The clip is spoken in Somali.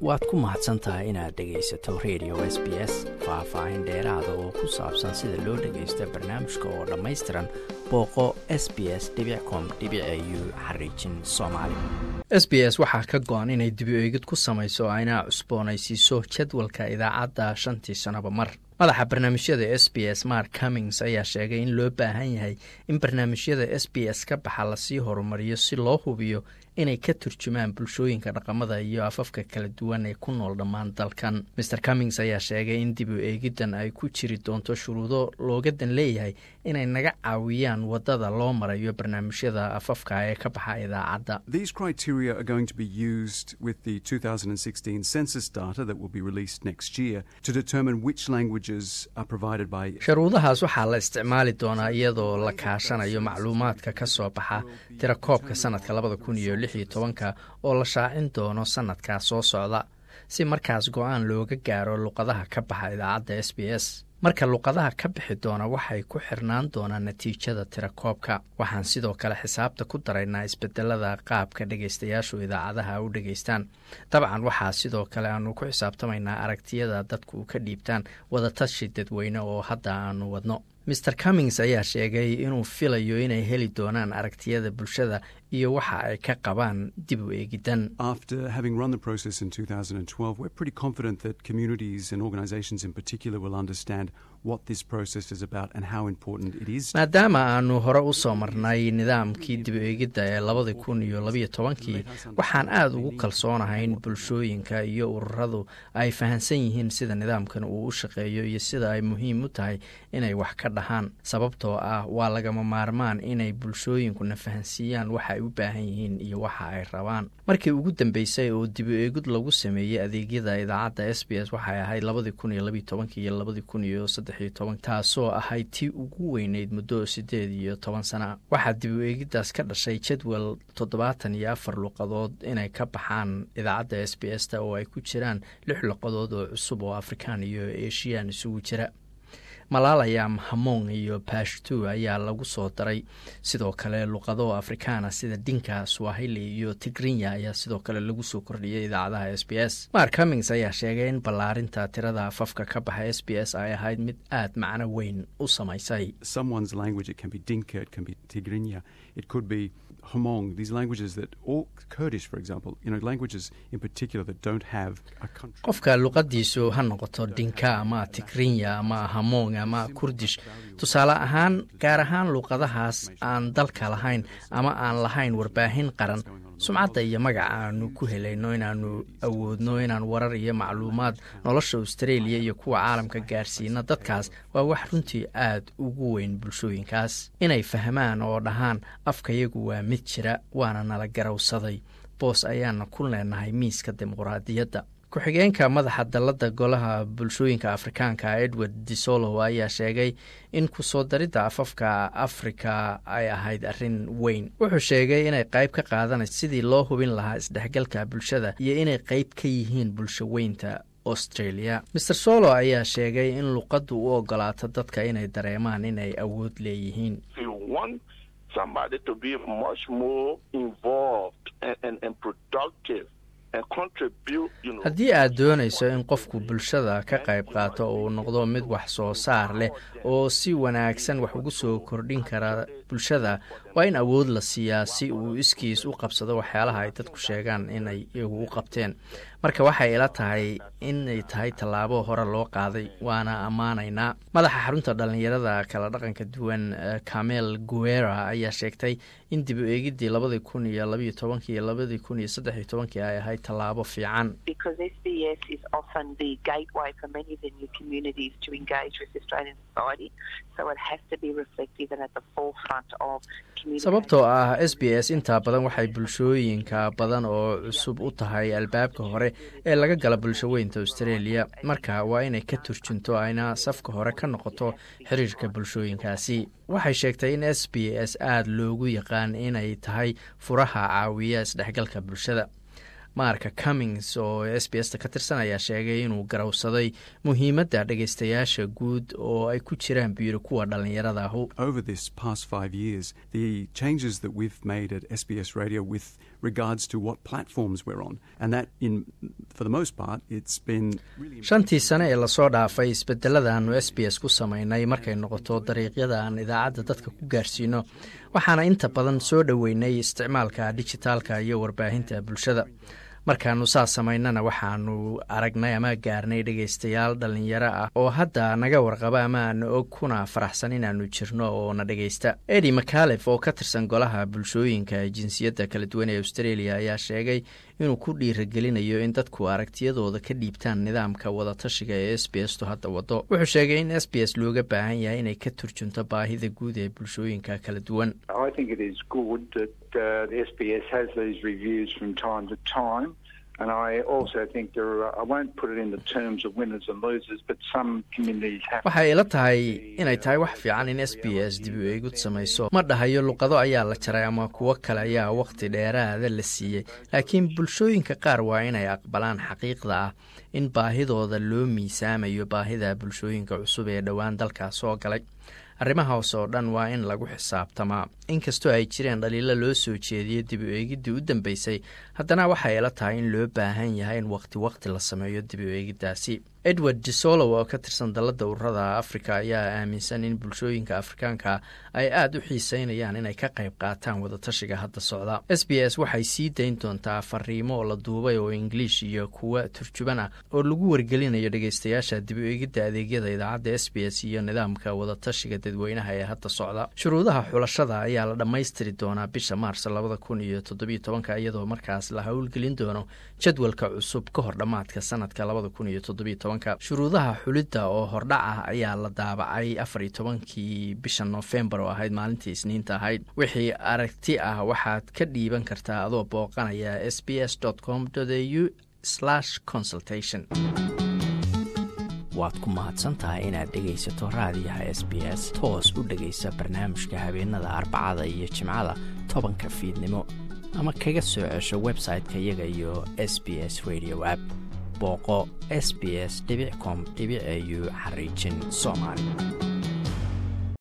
waad ku mahadsan tahay inaad dhegaysato radio s b s faah-faahin dheeraada oo ku saabsan sida loo dhagaysto barnaamijka oo dhammaystiran booqo s b s com u xariijin soomaali s b s waxaa ka go-an inay dibi eegid ku samayso ayna cusboonaysiiso jadwalka idaacadda shantii sannoba mar madaxa barnaamijyada s b s mark cummings ayaa sheegay in loo baahan yahay in barnaamijyada s b s ka baxa lasii horumariyo si loo hubiyo inay ka turjumaan bulshooyinka dhaqamada iyo afafka kala duwan ee ku nool dhammaan dalkan maer cummings ayaa sheegay in dib u eegiddan ay ku jiri doonto shuruudo loogadan leeyahay inay naga caawiyaan wadada loo marayo barnaamijyada afafka ee ka baxa idaacadda sharuudahaas waxaa la isticmaali doonaa iyadoo la kaashanayo macluumaadka ka soo baxa tirakoobka sanadka labada kun iyo lix iyo tobanka oo la shaacin doono sanadkaa soo socda si markaas go-aan looga gaaro luqadaha ka baxa idaacadda s b s marka luqadaha ka bixi doona waxay ku xirnaan doonaan natiijada tirakoobka waxaan sidoo kale xisaabta ku daraynaa isbedelada qaabka dhegaystayaashu idaacadaha u dhegaystaan dabcan waxaa sidoo kale aanu ku xisaabtamaynaa aragtiyada dadku ka dhiibtaan wadatashi dadweyne oo hadda aanu wadno maer cummings ayaa sheegay inuu filayo inay heli doonaan aragtiyada bulshada iyo waxa ay ka qabaan dib u eegidan maadaama aanu hore u soo marnay nidaamkii dib u eegidda ee labadii kun iyo labiyo tobankii waxaan aada ugu kalsoonahay in bulshooyinka iyo ururadu ay fahansan yihiin sida nidaamkan uu u shaqeeyo iyo sida ay muhiim u tahay inay wax ka dhahaan sababtoo ah waa lagama maarmaan inay bulshooyinkuna fahansiiyaan waxa ay u baahan yihiin iyo waxa ay rabaan markii ugu dambeysay oo dib u eegid lagu sameeyey adeegyada idaacadda s b s waxay ahayd labadii kun iyo labiyo tobankii iyo labadii kun iyo saddexiyo toban taasoo ahayd tii ugu weyneyd muddo siddeed iyo toban sana waxaa dib u eegiddaas ka dhashay jadwal toddobaatan iyo afar luqadood inay ka baxaan idaacadda s b s ta oo ay ku jiraan lix luqadood oo cusub oo afrikaan iyo eshiyan isugu jira malalayam hamong iyo bashtu ayaa lagu soo daray sidoo kale luqado afrikaana sida dinka swahili iyo tigrinya ayaa sidoo kale lagu soo kordhiyay idaacadaha s b s mark cummings ayaa sheegay in ballaarinta tirada afafka ka baxa s b s ay ahayd mid aad macno weyn u samaysay Hmong, these languages that all Kurdish, for example, you know, languages in particular that don't have a country. qofka luqadiisu ha noqoto dinka ama tigrinya ama hamong ama kurdish tusaale ahaan gaar ahaan luqadahaas aan dalka lahayn ama aan lahayn warbaahin qaran sumcadda iyo magaca aanu ku helayno inaanu awoodno inaan warar iyo macluumaad nolosha australia iyo kuwa caalamka gaarsiina dadkaas waa wax runtii aad ugu weyn bulshooyinkaas inay fahmaan oo dhahaan afkayagu waa mid jira waana nala garawsaday boos ayaana ku leenahay miiska dimuqraadiyadda ku-xigeenka madaxa dalladda golaha bulshooyinka afrikaanka edward disolow ayaa sheegay in kusoo daridda afafka afrika ay ahayd arrin weyn wuxuu sheegay inay qayb ka qaadanayso sidii loo hubin lahaa isdhexgalka bulshada iyo inay qayb ka yihiin bulsho weynta australia maer solo ayaa sheegay in luqaddu u ogolaato dadka inay dareemaan inay awood leeyihiin haddii aad doonayso in qofku bulshada ka qayb qaato uu noqdo mid wax soo saar leh oo si wanaagsan wax ugu soo kordhin kara bulshada waa in awood la siiyaa si uu iskiis u qabsado waxyaalaha ay dadku sheegaan inay iyagu u qabteen marka waxay ila tahay inay tahay tallaabo hore loo qaaday waana ammaanaynaa madaxa xarunta dhallinyarada kala dhaqanka duwan camel guera ayaa sheegtay in dib u eegiddii labadii kun iyo labiyo tobankii iyo labadii kun iyo saddexiyo tobankii ay ahayd tallaabo fiican sababtoo ah s b s intaa badan waxay bulshooyinka badan oo cusub u tahay albaabka hore ee laga gala bulsho weynta australia marka waa inay ka turjunto ayna safka hore ka noqoto xiriirka bulshooyinkaasi waxay sheegtay in s b s aada loogu yaqaan inay tahay furaha caawiya isdhexgalka bulshada marka cummings oo s b s ta ka tirsan ayaa sheegay inuu garowsaday muhiimadda dhegaystayaasha guud oo ay ku jiraan buyiri kuwa dhallinyarada ahu Over this past five years, the changes that we've made at SBS Radio with regards to what platforms we're on. And that, in, for the most part, it's been really. shantii sane ee lasoo dhaafay isbedelada aanu s b s ku samaynay markay noqoto dariiqyada aan idaacadda dadka ku gaarsiino waxaana inta badan soo dhoweynay isticmaalka dijitaalka iyo warbaahinta bulshada markaanu saas samaynana waxaanu aragnay ama gaarnay dhegaystayaal dhallinyaro ah oo hadda naga warqaba ama aana og kuna faraxsan inaanu jirno oo na dhegaysta edi macalef oo ka tirsan golaha bulshooyinka jinsiyadda kala duwan ee australia ayaa sheegay inuu ku dhiiragelinayo in dadku aragtiyadooda ka dhiibtaan nidaamka wadatashiga ee s b s tu hadda wado wuxuu sheegay in s b s looga baahan yahay inay ka turjunto baahida guud ee bulshooyinka kala duwan waxay ila tahay inay tahay wax fiican in s b s dib u eegud samayso ma dhahayo luqado ayaa la jaray ama kuwo kale ayaa wakhti dheeraada la siiyey laakiin bulshooyinka qaar waa inay aqbalaan xaqiiqda ah in baahidooda loo miisaamayo baahida bulshooyinka cusub ee dhowaan dalkaas soo galay arrimahaas oo dhan waa in lagu xisaabtamaa inkastoo ay jireen dhaliilo loo soo jeediyo dib u eegiddii u dambeysay haddana waxay ila tahay in loo baahan yahay in wakhti wakhti la sameeyo dib u eegiddaasi edward disolow oo ka tirsan dalladda ururada afrika ayaa aaminsan in bulshooyinka afrikaanka ay aada u xiiseynayaan inay ka qayb qaataan wadatashiga hadda socda s b s waxay sii dayn doontaa fariimo la duubay oo ingiliish iyo kuwa turjuban ah oo lagu wargelinayo dhegeystayaasha dib u eegidda adeegyada idaacadda s b s iyo nidaamka wadatashiga dadweynaha ee hadda socda shuruudaha xulashada ayaa la dhammaystiri doonaa bisha maars labada kun iyo toddobiyo tobanka iyadoo markaas la howlgelin doono jadwalka cusub ka hor dhammaadka sanadka labada kun iyo toddobiyo tobanka shuruudaha xulidda oo hordhac ah ayaa la daabacay afar iyo tobankii bisha noofembar oo ahayd maalintii isniinta ahayd wixii aragti ah waxaad ka dhiiban kartaa adoo booqanaya s b s com au consultation waad ku mahadsantahay inaad dhegaysato raadiyaha s b s toos u dhegaysa barnaamijka habeenada arbacada iyo jimcada tobanka fiidnimo ama kaga soo cesho website-ka iyaga iyo s b s radio app booqo s b s com au xariijin soomaali